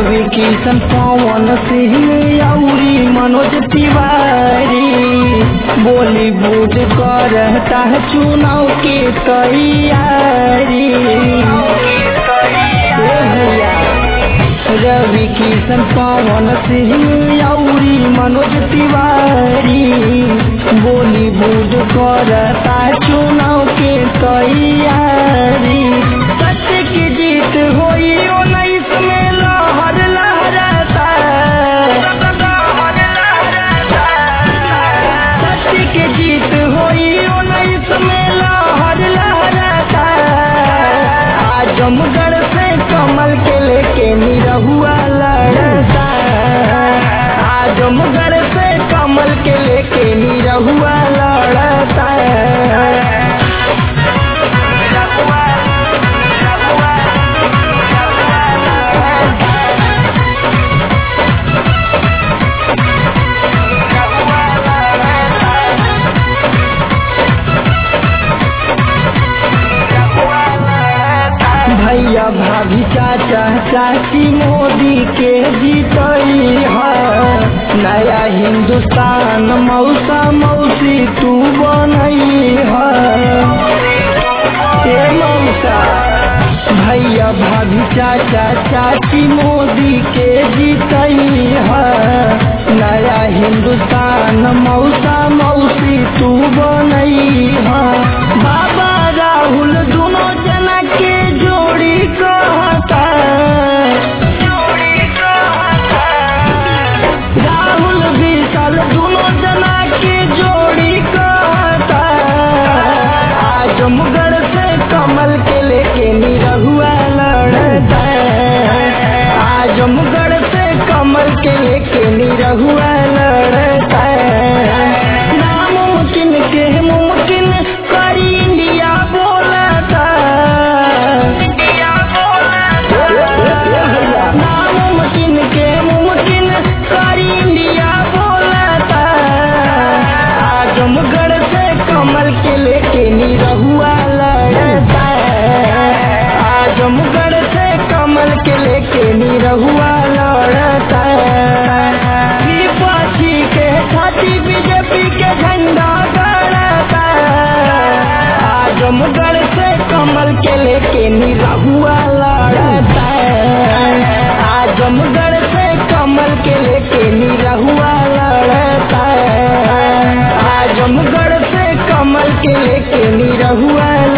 रवि किशन पवन सिंह औरी मनोज तिवारी बॉलीवुड करता है चुनाव की तैयारी ए भैया रवि किशन पवन सिंह औरी मनोज तिवारी बॉलीवुड करता है चुनाव के तैयारी सत्य की जीत होई उन्नीस में लहर लहराता सत्य की जीत होई उन्नीस में लहर लहराता आजमगढ़ से कमल के लेके निरहुआ लड़ता आजमगढ़ से कमल के लेके निरहुआ लड़ता भैया भाभी चाचा चाची मोदी के जीतई है नया हिंदुस्तान मौसा मौसी तू बनई है ए मौसा भैया भाभी चाचा चाची मोदी के जीतई है नया हिंदुस्तान मौसा मौसी तू बनई है बाबा राहुल दोनों जना के जोड़ी कहता राहुल विशाल दोनों जना के जोड़ी कहता आजमगढ़ से कमल के लेके निरहुआ लड़ता आजमगढ़ से कमल के लेके निरहुआ लड़ता नामुमकिन के मुमकिन करी इंडिया बोलता नामुमकिन के मुमकिन करी इंडिया बोलता आजमगढ़ से कमल के लेके निरहुआ लड़ता आजमगढ़ से कमल के लेके निरहुआ लड़ता विपक्षी के छाती बीजेपी के झंडा गड़ता आजमगढ़ से कमल के लेके निरहुआ लड़ता आजमगढ़ से कमल के लेके निरहुआ लड़ता आजमगढ़ से कमल के लेके निरहुआ